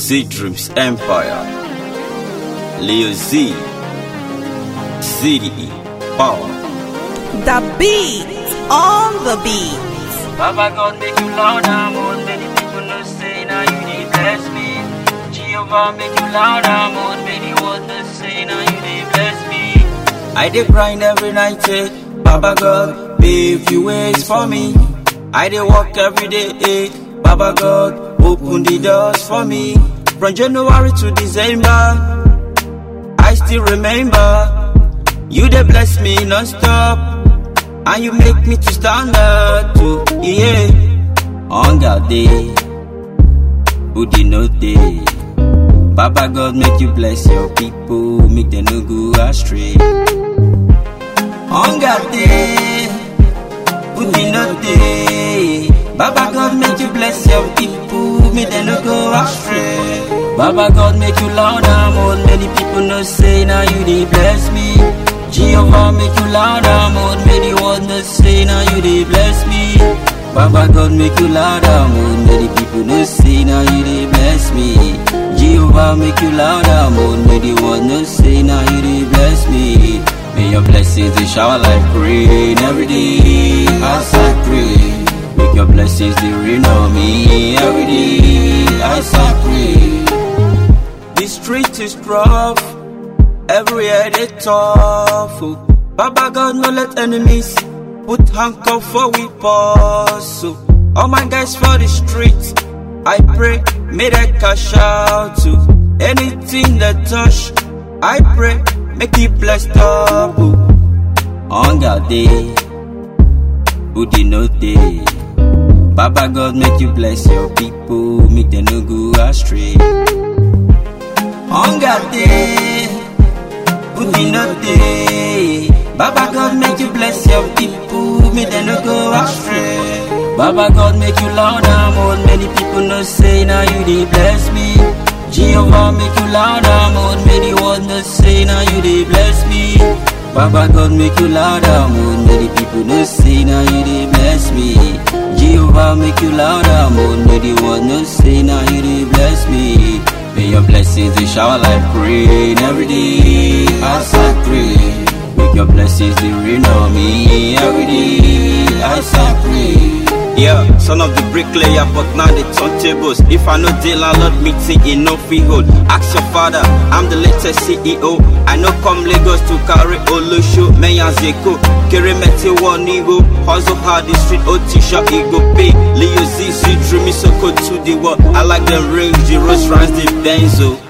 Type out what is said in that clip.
Z Dreams Empire. Leo Z. ZDE. Power. The beat on the beat. Baba God make you louder, more many people no say now you dey bless me. Jehovah make you louder, more many words no say now you dey bless me. I dey grind every night, eh? Baba God, pave you ways for me. I dey walk every day, eh? Baba God, open the doors for me. From January to December, I still remember. You dey bless me non-stop, and you make me to stand up to, yeah. Hunger day, booty no day. Baba God make you bless your people, make them no go astray. Hunger day, booty no day. Baba God make you bless your people, make them no go astray. Baba God make you louder, more many people no say now you dey bless me. Jehovah make you louder, more many words no say now you dey bless me. Baba God make you louder, more many people no say now you dey bless me. Jehovah make you louder, more many words no say now you dey bless me. May your blessings they shower like rain every day as I pray. Make your blessings they rain on me every day as I pray. The street is rough, everywhere they tough. Oh. Baba God no let enemies put handcuff for we pause. So all my guys for the street, I pray may they cash out to anything that touch. I pray make it blessed up. Oh. Hunger day, booty no day. Baba God make you bless your people, make them no go astray. Hunger day, booty no day. Baba God make you bless your people, make them no go astray. Baba God make you louder, more many people no say now you dey bless me. Jehovah make you louder, more many words no say now you dey bless me. Baba God make you louder, more many people no say now you dey bless me. Jehovah make you louder, more many words no say now you dey bless me. May your blessings they shower like rain every day as I pray. Make your blessings they rain on me every day as I pray. Yeah, son of the bricklayer, but now they turn tables. If I know deal, I lot meeting in no freehold. Ask your father, I'm the latest CEO. I know come Lagos to carry Olusho, Meyan Zeko, Keremete one ego. Hustle hard, the street OT shop, ego pay. Leo Z, Z, Dreamy Soko to the world. I like them rings, the Rose Rans, the Benzo.